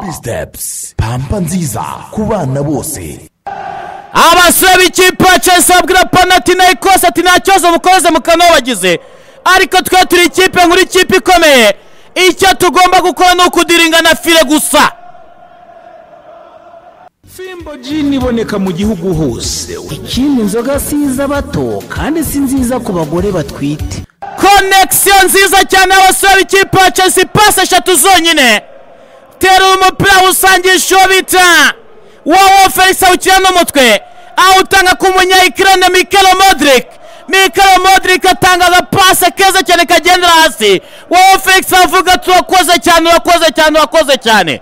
pampuzi pampa nziza ku bana bose abasaba ikipe ya chelsea abwira panati na ikose ati nta kibazo mukoze mukanabagize ariko twe turi ikipe nkuru ikipe ikomeye icyo tugomba gukora ni ukudiringa na file gusa fimbo jini iboneka mu gihugu hose ikindi inzoga si iza bato kandi si nziza ku bagore batwite konekisiyo nziza cyane y'abasore ikipe ya chelsea pasi eshatu zonyine terura umupira wusangisha uwo bita wowe felix awukina n'umutwe awutanga ku munyayikirane mikelo modric mikelo modric atanga agapase keza cyane kagendera hasi wowe felix avuga ati urakoze cyane urakoze cyane urakoze cyane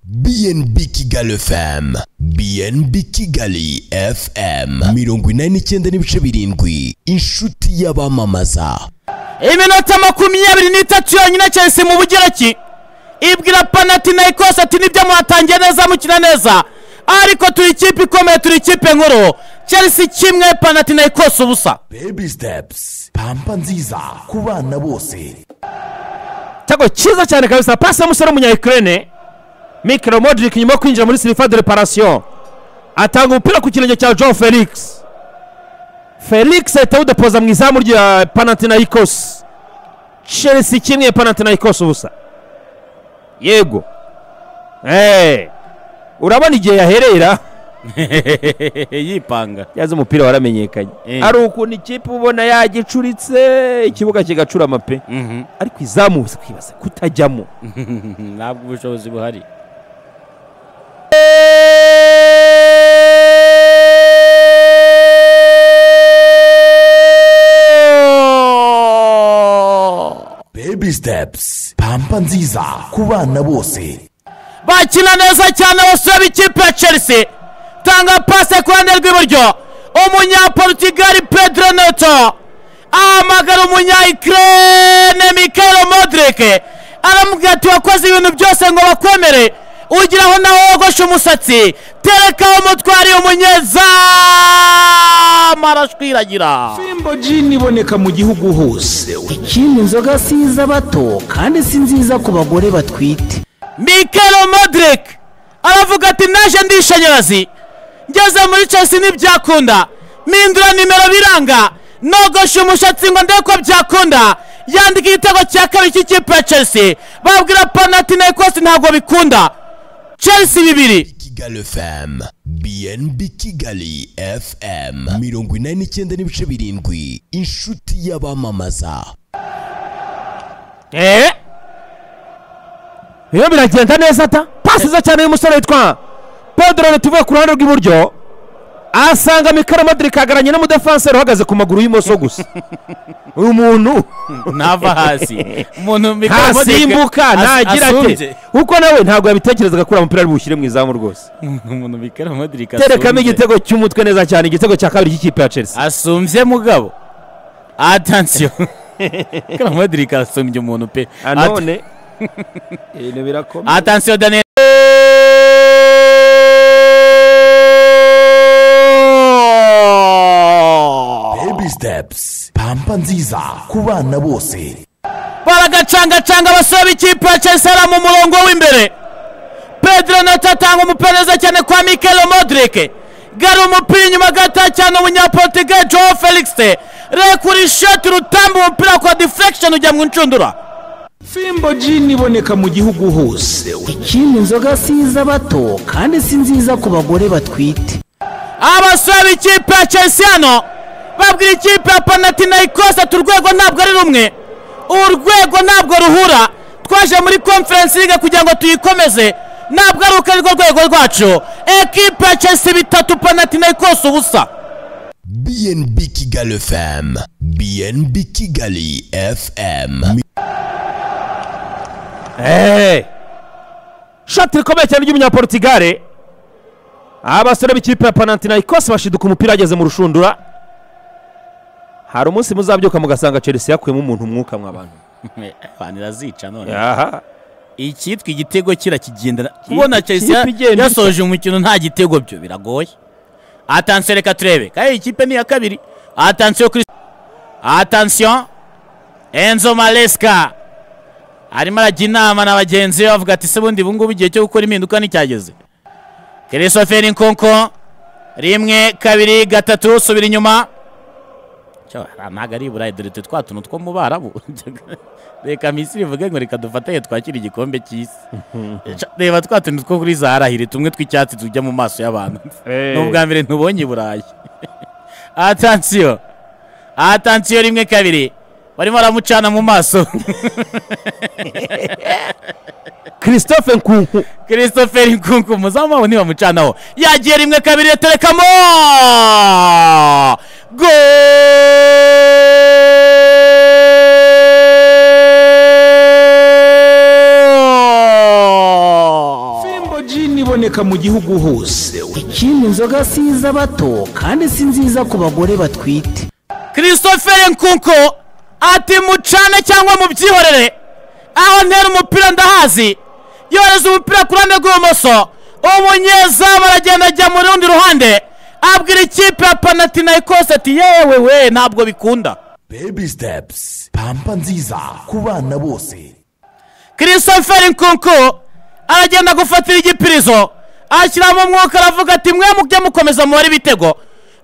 bnb kigali fm bnb kigali fm mirongo inani n'icyenda n'ibice birindwi inshuti y'abamamaza iminota makumyabiri n'itatu yonyine chelsea mu bugereki ibwira panati na ikose ati nibyo mwatangiye neza mukina neza ariko turi ikipe ikomeye turi ikipe nkuru chelsea kimwe panati na ikose ubusa baby steps pampa nziza ku bana bose cyago cyiza cyane kabisa pasi y'umusore w'umunyayikirene mikiro modric nyuma yo kwinjira muri silifa de reparasiyo atanga umupira ku kirenge cya john felix felix ahita awudepoza mu izamu rya panatinayikos chelsea kimwe panatinayikos ubusa yego eee urabona igihe yaherera yipanga yaza umupira waramenyekanye Eh. ari ukuntu ikipe ubona yagicuritse ikibuga kigacurama pe ariko izamu uza kwibaza kutajyamo ntabwo ubushobozi buhari baby steps pampa nziza ku bana bose bakina neza cyane abasore b'ikipe ya chelsea tanga pase ku ruhande rw'iburyo umunyaportugali pedro neto ahamagara umunyayikirene mikelo modric aramubwira ati wakoze ibintu byose ngo bakwemere ugiraho naho wogoshe umusatsi terekaho umutwari umunyezamu arashwiragira fimbo jini iboneka mu gihugu hose ikindi inzoga si iza bato kandi si nziza ku bagore batwite mikelo modric aravuga ati naje ndishanyarazi ngeze muri chelsea ntibyakunda mpindura nimero biranga nogosha umushatsi ngo ndebe ko byakunda yandika igitego cya kabiri cy'ikipe ya chelsea babwira panatinayikosi ntabwo bikunda chelsea bibiri kigali fm bnb kigali fm mirongo inani n'icyenda n'ibice birindwi inshuti y'abamamaza eee iyo biragenda neza ta pasi nziza cyane y'umusore witwa pedro tuvuye ku ruhande rw'iburyo asanga mikaro madrid kagaranye n'umudefanseri uhagaze ku maguru y'imoso gusa uyu muntu ntava hasi umuntu mikoro ntasimbuka ntagira ate kuko nawe ntabwo yabitekerezaga kuri umupira ari bushyire mu izamu rwose umuntu mikoro modirika terekamo igitego cy'umutwe neza cyane igitego cya kabiri cy'ikipe ya chelsea asumbye mugabo atansiyo mikoro modirika asumbye umuntu pe none ibintu birakomeye atansiyo daniel baby steps pampa nziza ku bana bose baragacangacanga abasore b'ikipe ya chelsea ari mu murongo w'imbere pedro nato atanga umupira neza cyane kwa mikelo modric gara umupira inyuma gata cyane umunyaportugal joe felix rekura ishoti rutamba umupira kwa deflection ujya mu nshundura fimbo jini iboneka mu gihugu hose ikindi inzoga si iza bato kandi si nziza ku bagore batwite abasore b'ikipe ya chelsea hano babwira ikipe ya panatinayikos ati urwego ntabwo ari rumwe urwego ntabwo ruhura twaje muri conference league kugira ngo tuyikomeze ntabwo ari uko arirwo rwego rwacu ekipe ya chelsea bitatu panatinayikos ubusa bnb kigali fm bnb kigali fm shoti rikomeye cyane ry'umunyaportigare abasore b'ikipe ya panatinayikos bashiduka umupira ageze mu rushundura hari umunsi muzabyuka mugasanga chelsea yakuyemo umuntu umwuka mw'abantu abantu irazica none aha icyitwa igitego kirakigendera kubona ikipe chelsea igenda yasoje umukino nta gitego byo biragoye atansiyo reka turebe kandi ikipe ni iya kabiri atansiyo kuri atansiyo enzo maresca arimo arajya inama na bagenzi be bavuga ati se bundi ubu ngubu igihe cyo gukora impinduka nticyageze christopher nkonko rimwe kabiri gatatu subira inyuma Cyo, ah, ntabwo ari iburayi dore twa tuntu two mu barabu reka misiri ivuge ngo reka dufatanye twakire igikombe cy'isi Cyo, reba twa tuntu two kuri zaharahire tumwe tw'icyatsi tujya mu maso y'abantu Eh. ni ubwa mbere ntubonye i burayi atansiyo atansiyo rimwe kabiri barimo baramucana mu maso christophe nkunku christopher nkunku umuzamu wabo ntibamucanaho yagiye rimwe kabiri yaterekamo go fimbo jini iboneka mu gihugu hose ikindi inzoga si iz'abato kandi si nziza ku bagore batwite christopher nkunku ati mucane cyangwa mubyihorere aho ntera umupira ndahazi yohereza umupira ku ruhande rw'ibumoso umunyezamu aragenda ajya mu rundi ruhande abwira ikipe ya panatinayikose ati yewe we ntabwo bikunda baby steps pampa nziza ku bana bose christopher nkunku aragenda gufatira igipirizo ashyiramo umwuka aravuga ati mwe mujye mukomeza mubare ibitego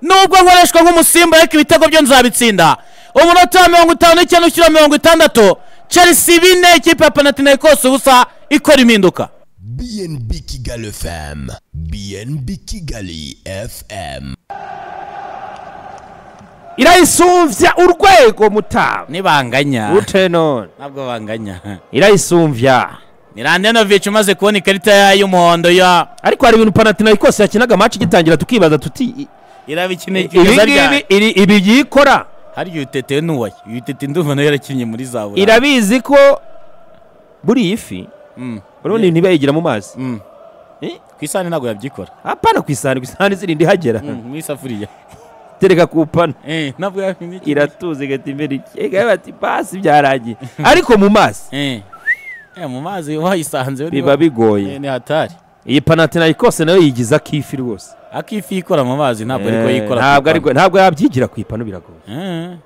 nubwo nkoreshwa nk'umusimba ariko ibitego byo nzabitsinda umunota wa mirongo itanu n'icyenda ushyira mirongo itandatu chelsea bine ikipe ya panatinayikose ubusa ikora impinduka bnb kigali fm bnb kigali fm irayisumbya urwego mutaba nibanganya gute none ntabwo banganya irayisumbya ni randenovic umaze kubona ikarita y'umuhondo ya ariko hari ibintu panatinayikose yakinaga match igitangira tukibaza tuti irabikeneye ibi ngibi iri- ibi yikora hari igihe utetewe n'uwayo uyu tete ndumva nawe yarakinnye muri za burayi irabizi ko buriya ifi urundi ntibayigira mu mazi Mm. Eh? ku isahani ntabwo yabyikora apana ku isahani ku isahani zirindi ihagera Mm, mu isafuriya tereka ku pana Eh, ntabwo yabikeneye iratuza igahita imbere ikega bati pasi byarangiye ariko mu mazi Eh, eh, mu mazi wayisanze biba bigoye ni hatari iyi panatinayikose nayo yigiza akifi rwose akifi ikora mu mazi ntabwo ariko Eh, yikora ntabwo ariko- ntabwo yabyigira ku ipanu biragoye Eh,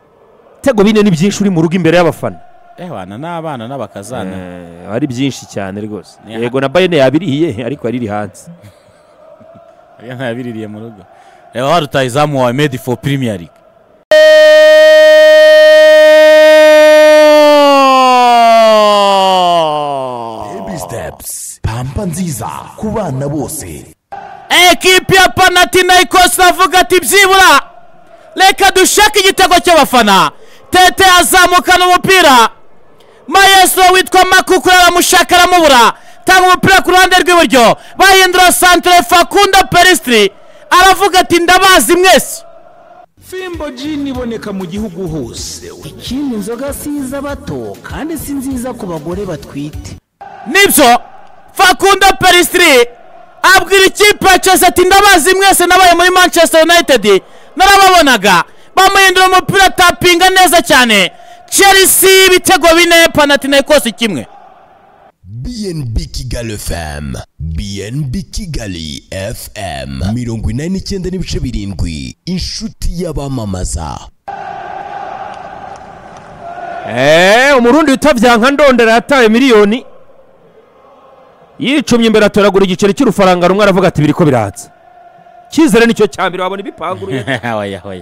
ibitego bine ni byinshi uri mu rugo imbere y'abafana eh, abana n'abana n'abakazana Eh, ari byinshi cyane rwose Ni ha- yego na bayene yabirihiye ariko yariri hanze ariyo ntayabiririye mu rugo reba warutaye izamu wawe made for premier league baby steps pampa nziza ku bana bose ekipi ya panatinayikos iravuga ati byibura reka dushake igitego cy'abafana tete azamukana umupira mayeso witwa makukura aramushaka aramubura tanga umupira ku ruhande rw'iburyo bahindura santire fakunda perisitiri aravuga ati ndabazi mwese fimbo jini iboneka mu gihugu hose ikindi inzoga si iz'abato kandi si nziza ku bagore batwite nibyo fakunda perisitiri abwira ikipe ya chelsea ati ndabazi mwese nabaye muri manchester united narababonaga bamuhindura umupira atapinga neza cyane chelsea ibitego bine panatinayikos kimwe bnb kigali fm bnb kigali fm mirongo inani n'icyenda n'ibice birindwi inshuti y'abamamaza Eh, umurundi witavya nka ndondera yataye miliyoni yicumye imbere atoragura igiceri cy'urufaranga rumwe aravuga ati biriko biraza cyizere nicyo cya mbere wabona ibipanguruye oya oya